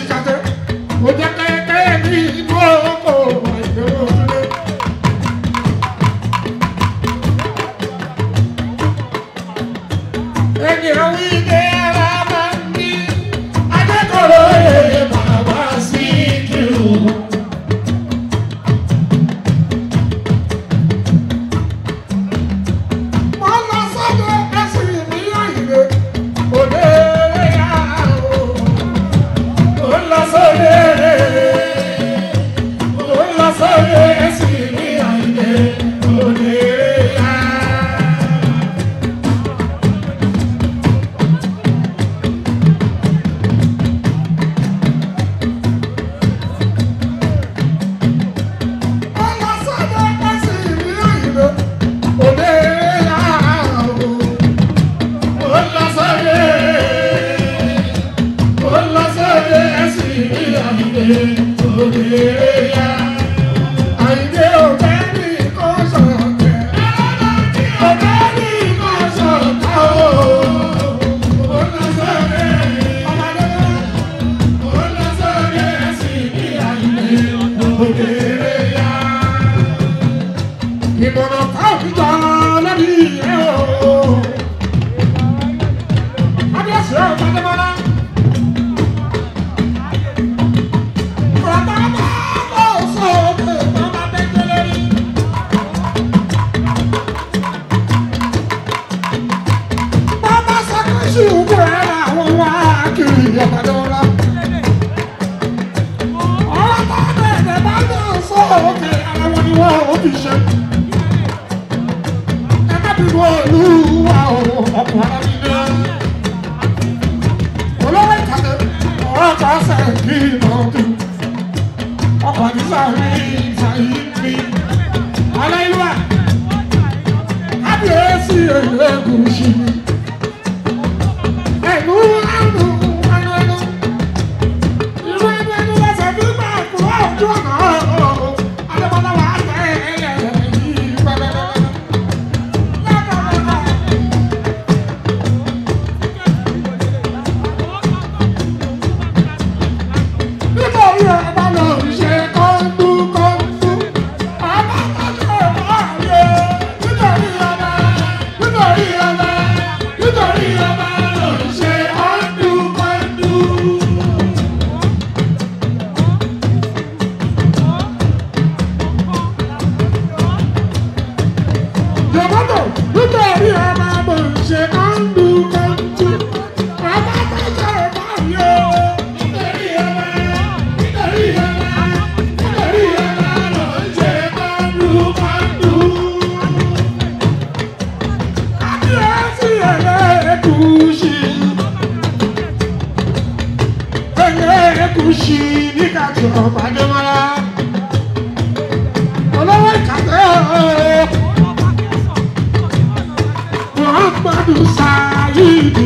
ìkàtẹ́ mo jẹ́ kẹ́kẹ́ ní inú oko àìdẹ́wò sílé. ènìyàn wí dé ara máa ń ní adékòrò èèyàn bàbá sí kírun. Mo lọ sọ́dọ̀ ẹ̀sìn mi àyè òde yá o. Mo lọ sọ́dọ̀ mo lọ sọ́dọ̀ ẹ̀sìn mi àyè òde yá. Mo lọ sọ́dọ̀ ẹ̀sìn mi àyè òde yá o. Mo lọ sọ́dọ̀ mo lọ sọ́dọ̀ ẹ̀sìn mi àyè òde yá. Àyìndé òbẹ́ ní kò sọ̀tẹ̀. Òbẹ́ ní kò sọ̀tẹ̀ o. Mo lọ sọ́dọ̀ ọmọdé náà. Mo lọ sọ́dọ̀ ẹ̀sìn mi àyè òde yá ìmọ̀ràn káàkiri lórí ẹ̀ o. Adéṣe ọ̀gbọ́dẹ́mọ́lá. Bàbá bá bọ̀ sókè bàbá bẹ́jọ́ lórí. Bàbá sọ́kùsù bẹ̀rẹ̀ àwọn wá kiri ọ̀gbọ́dẹ́mọ́lá. Ọ̀rọ̀ bá bẹ̀rẹ̀ bá bọ̀ sókè àwọn ni wọ́n ò fi ṣe ẹ̀ẹ́dẹ́gbẹ̀rún olúwa ọ̀pọ̀ arábìnrin. olówó ìkàtẹ́ ọ̀rọ̀ kan ṣe kí ìmọ̀tò ọkọ̀ nígbà rí ìtàyí mi. aláìlúwà kábíyèsí ẹ̀ẹ́dẹ́gùsì. ẹ̀lú ẹ̀lú ẹ̀lú ẹ̀lú. irú ẹni ẹni lẹ́sẹ̀ bí máa kúrò ojú ọ̀nà ọ̀ọ́ adébọ́lá wà á tẹ̀ ẹ̀yẹ yìí pẹ́pẹ́pẹ́. Nítorí ọba lọ ṣe kọ́ńdú kọ́ńdú, ọba kọ́ńdú ọba yẹ. Nítorí ọba, nítorí ọba, nítorí ọba lọ ṣe kọ́ńdú kọ́ńdú. Jọ̀bọ́tò nítorí ọba mo ṣe kọ́ńdú kọ́ńdú, ọba kọ́ńdú ọba yẹ. Nítorí ọba, nítorí ọba, nítorí ọba lọ ṣe kọ́ńdú kọ́ńdú. Kábíyèsí ẹlẹ́gùúsì. Ẹlẹ́gùúsì ní kàtó ọ̀pá-dé-mọ́lá. Olówó ìkàtẹ́ ọ̀ọ́. Muhammadu Sayidi.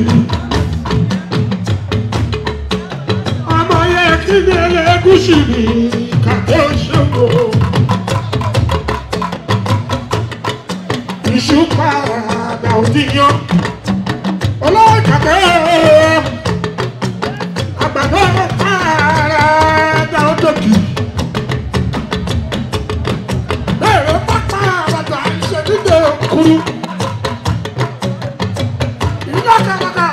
Ọmọ yẹn kí ni ẹlẹ́gùúsì ní kàtó ṣòro. Iṣu padà òdìyàn. Olówó ìkàtẹ́ ọ̀ọ́. Àgbàdo padà òdòkì. Bẹ́ẹ̀rẹ̀ pápá àbàdà ìṣèdíje kúrú. Ìjọ kàkàkà.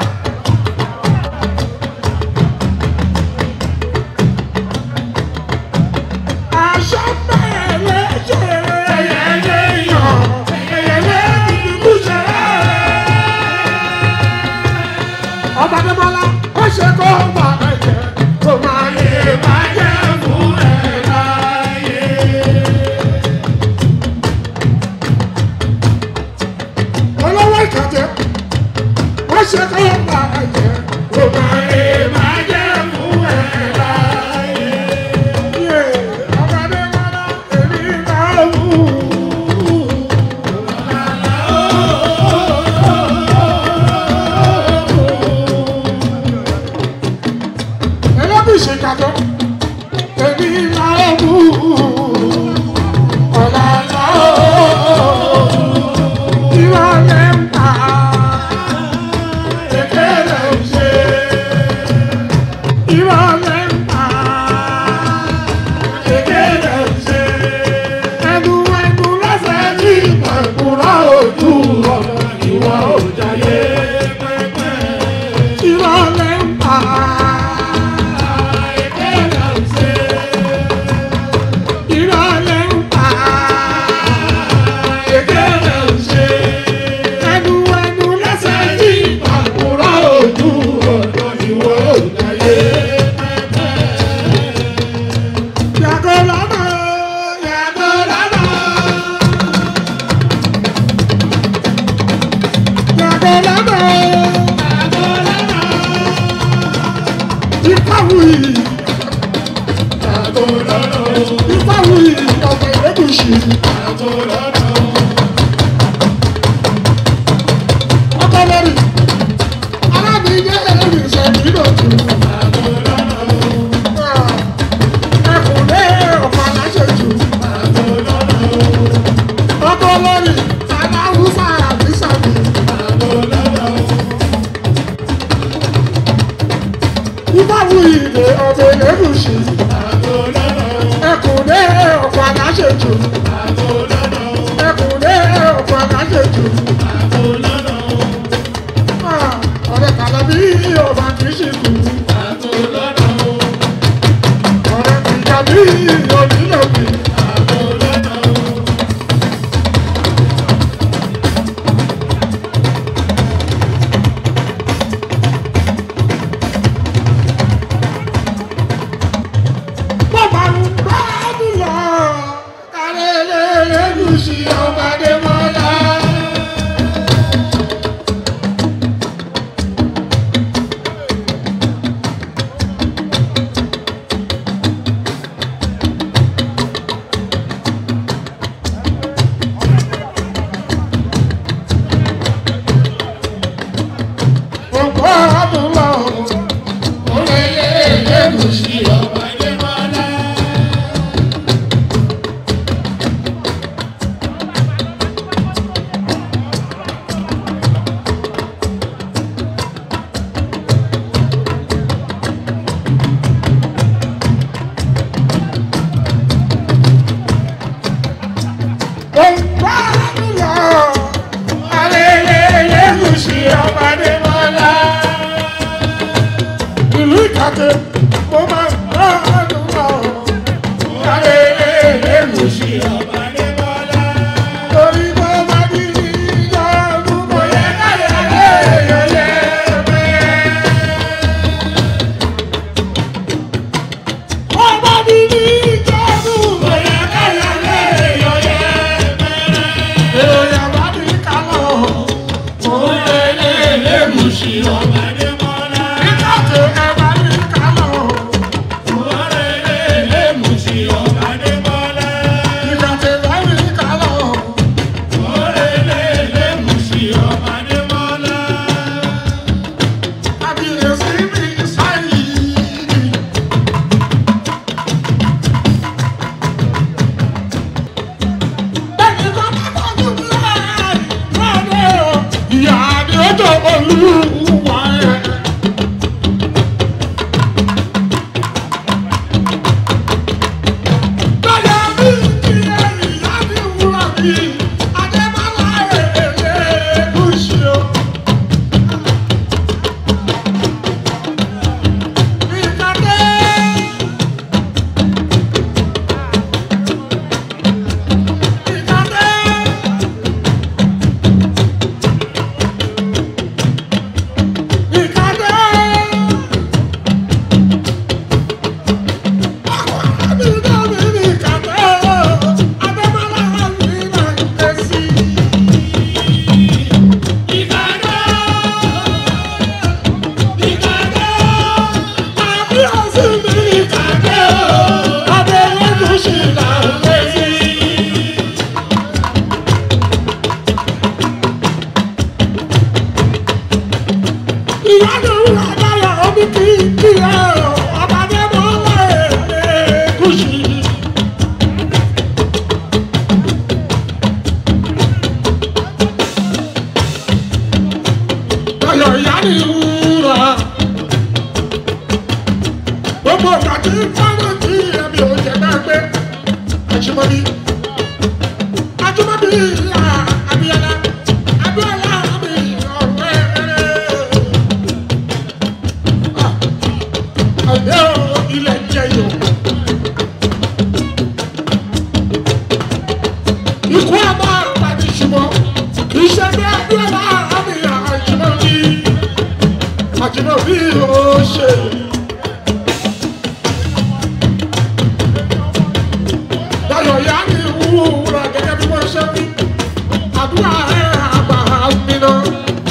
Aṣọ bẹ̀rẹ̀ ṣẹlẹ̀ ẹ̀yẹ yàn ẹ̀yẹ ìdìbò ṣẹlẹ̀. Ọba Adébọ́lá ó ṣe kó gbà ẹ̀jẹ̀ kó máa lè bàjẹ́ fún ẹ̀ láyé. olówó ìkàtẹ́ wọ́n ṣe kọ́ ọ̀pá ẹ̀jẹ̀ kò máa lè máa jẹ́ fún ẹ̀ láyé. Yé, ọmọdé mọ́lá èmi máa wù ú. Ẹlẹ́bí ìṣèkàtọ́ èmi máa wù ú. Ọ̀làlá ooo ìrọ̀lẹ́ ń ta kékeré ṣe ìrọ̀lẹ́ ń ta ìrọ̀lẹ́ ń pa ẹnu ẹnu lẹ́sẹ̀ yí àkùrọ̀ ojú ọ̀dọ́ ìwọ òdáyé. Yàgò lọ́nà, yàgò lọ́nà. Yàgò lọ́nà, yàgò lọ́nà. Ìfáwùyí, ìfáwùyí ọ̀gbìn lẹ́gùsì. Ọkọ lórí, alábìíyé ẹ̀rìn ìṣẹ̀lẹ̀ ìdọ̀tí. Ẹkùnlé ọ̀pọ̀ aláṣẹjù. Ọkọ lórí, aláwùsá àti sàbí. Ìfáwùyí ìdè ọ̀gbìn lẹ́gùsì. Ẹkùnlé ọ̀pọ̀ aláṣẹjù. Ẹkùnlé ọ̀pọ̀ aláṣẹjù. Ọ̀rẹ́ kàlábí ọba kìí ṣe kù. Ọ̀rẹ́ kìjàbí onílòbí. Bọ́bá ń gbádùn lọ, kárẹ́lẹ́ ẹ̀gúsí ọba Adémọ́lá. Bọ́bá ń lọ, kárẹ́lẹ́ ẹ̀gúsí ọba Adémọ́lá. Olúwa ẹ̀. Báyọ̀ mi kí ẹ̀yìn láti wúrà bí Adébálá èlé gúúsù o. Ìkàdé. Ìkàdé. Ìkàdé. Ìyá ló ń wá dáyà omi kì í kí ẹ o, ọba dé mọ́ lẹ́ẹ̀ẹ́ kùsì. Ayọ̀ ìyá ni wúrà. Gbogbo ìgbà tí fọ́nrán tí ẹ̀mí ò jẹ́ náà gbé. Àjùmọ̀bí. Àjùmọ̀bí ìyá Abíọ́lá. Abíọ́lá mi ọ̀rẹ́ rẹ̀. àìdé o ilẹ̀ jẹ yòó. ikú àbá àpàdé ṣùgbọ́n kì í ṣe bí abiola àmì àjùmọ̀bí àjùmọ̀bí ó ṣe. Dayọ̀ yá ni wúra gẹ́gẹ́ bí wọ́n ṣe wí. Àdúrà ẹ̀ àgbà mi náà.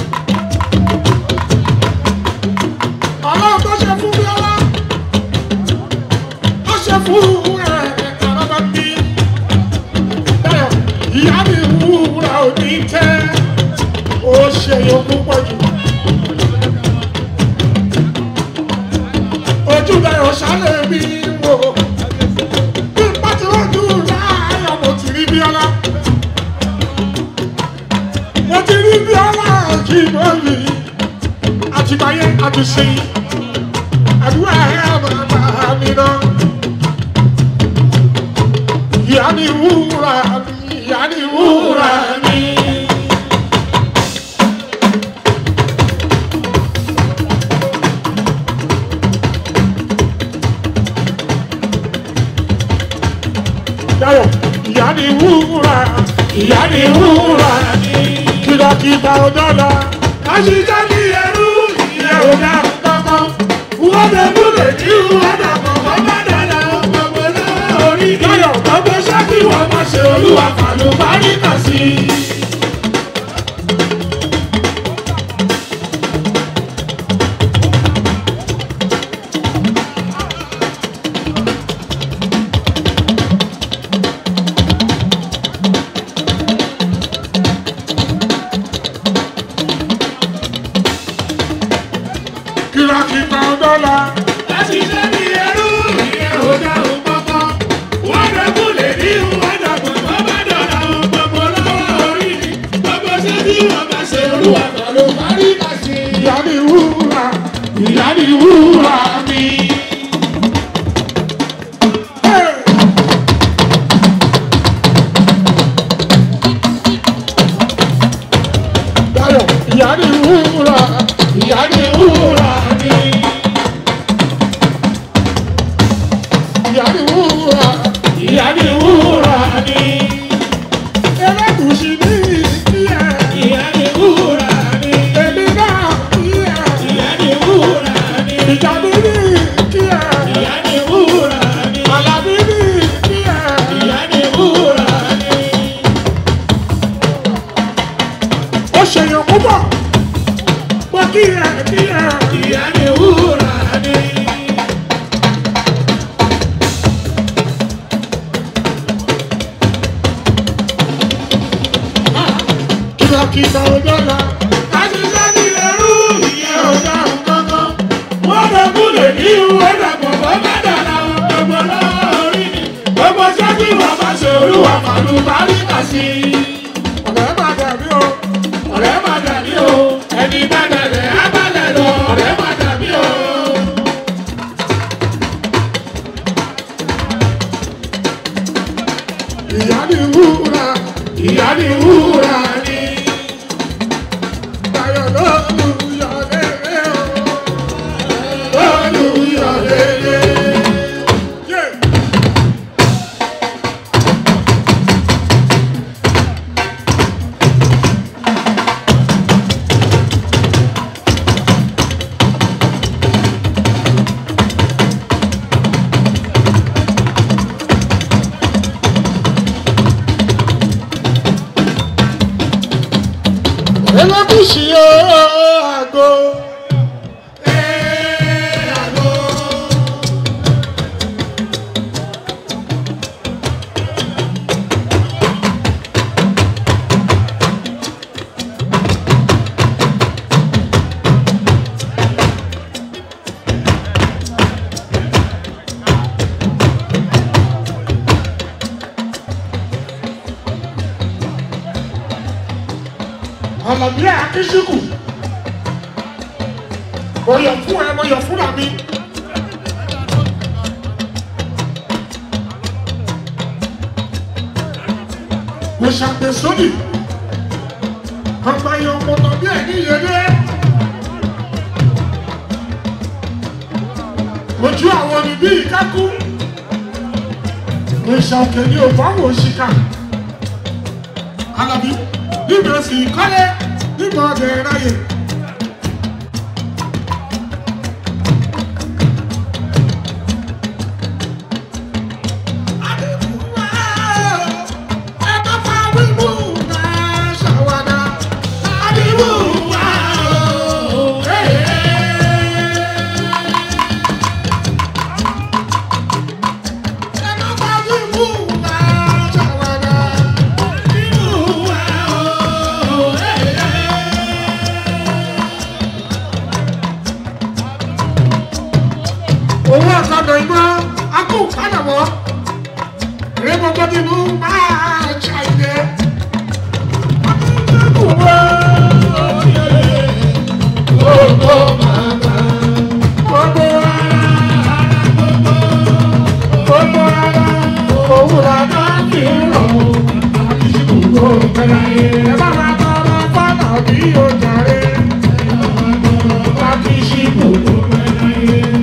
Ọlọ́run tó ṣe fún Bíọ́lá. Ó ṣe fún ẹ̀ àbábá bí. Dayọ̀ ìyá mi wúra òní tẹ́. Ó ṣe yòókù pọ̀ jù. Ojú Dayọ̀ ṣálẹ̀ mi wò bí n bá ti rọ́jú láàárọ̀ mo ti rí Bíọ́lá. mo ti rí Bíọ́lá kí n mọ̀ mi àtìgbáyé àtúnṣe àdúrà ẹ̀ bàbá mi náà. ìyá ni wúrà mi ìyá ni wúrà mi. Dayọ̀ ìyá ni wúrà ìyá ni wúrà kìlọ̀kìlọ̀ ọ̀dọ́là àṣìṣe ní ẹrú ìyẹn ò dá kankan wọ́n bẹ múlẹ̀ ní ìwádà kọ̀ọ̀kan bá dára gbogbo náà orí Dayọ̀ gbogbo ṣáàkì wọ́n máa ṣe olúwa fàlù báríkà sí i. kìlọ̀kìlọ̀ ọ̀dọ́là àṣìṣe ní ẹrú ìyẹn ò dá kankan wọ́n bẹ múlẹ̀ ní ìwádà kọ̀ọ̀kan bá dára gbogbo náà orí gbogbo ṣáàkì wọ́n máa ṣe olúwa fàlù báríkà sí i. ìyá ni wúrà ìyá ni wúrà mi. Hey! Dayọ̀ ìyá ni wúrà ìyá ni wúrà mi. Ìyá ni wúrà ìyá ni wúrà mi. Ẹlẹ́gùsì ní ìkíyà ìyá ni wúrà mi. Èmi náà kíyà ìyá ni wúrà mi. Ìjàdí ní ìkíyà ìyá ni wúrà mi. Àlàbí ní ìkíyà ìyá ni wúrà mi. Ó ṣèyàn púpọ̀ pọ̀ kíyà kíyà ìyá ni wúrà mi. kìlọ̀kìlọ̀ ọ̀dọ́là. Àṣìṣe ní ẹrú ìyẹn ò dá kankan. Wọ́n bẹ kúlẹ̀ ní ìwé dàgbọ̀ bọ́ bá dára gbogbo lórí ni. Gbogbo ṣẹ́jú wọn máa ṣe olúwa pàlú báríkà sí i. Ọ̀rẹ́ máa dàbí o. Ọ̀rẹ́ máa dàbí o. Ẹni bá dàbẹ̀ á bá lẹ̀ lọ. Ọ̀rẹ́ máa dàbí o. Ìyá ni wúrà, ìyá ni wúrà ni. Dayọ̀ lólùyọ̀ lélẹ̀ o. Lólùyọ̀ lélẹ̀. Yeah. Elégùsì ooo àgọ́. àgọ́. Àlàbí Akínsíkù. Mo yọ̀ fún ẹ, mo yọ̀ fúnra mi. Mo ṣàgbéṣódì. Ọgbà yọ ọmọ tàbí ẹ̀ ní ìyẹlé. ojú àwọn ni bí ìkákú òṣà òkè ni ò fáwọn òṣìkà alábí níbi òsì kọ́lé nígbà ọ̀dẹ̀ ráyè. owó ọ̀kadà iná akó padà wọ́ rẹ́gbọ́gbọ́ nínú máa ṣàìdẹ́. Gbogbo màmá, gbogbo ara, gbogbo ara, òwúrọ̀ náà kì í rọ̀. Àbísí gbogbo pẹ̀lá yẹn. Ẹ bá máa tọrọ fọ́nà bí ó jàre. Àbísí gbogbo pẹ̀lá yẹn.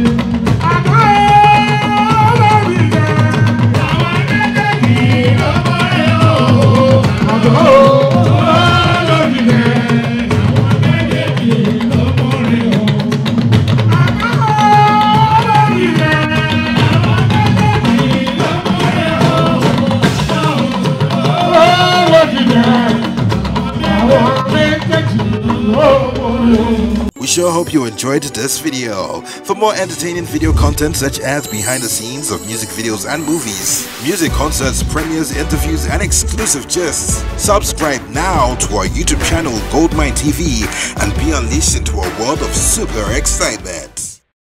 We sure hope you enjoyed this video. For more entertaining video content such as behind the scenes of music videos and movies, music concerts, premieres, interviews, and exclusive gists, subscribe now to our YouTube channel Goldmine TV and be unleashed into a world of super excitement.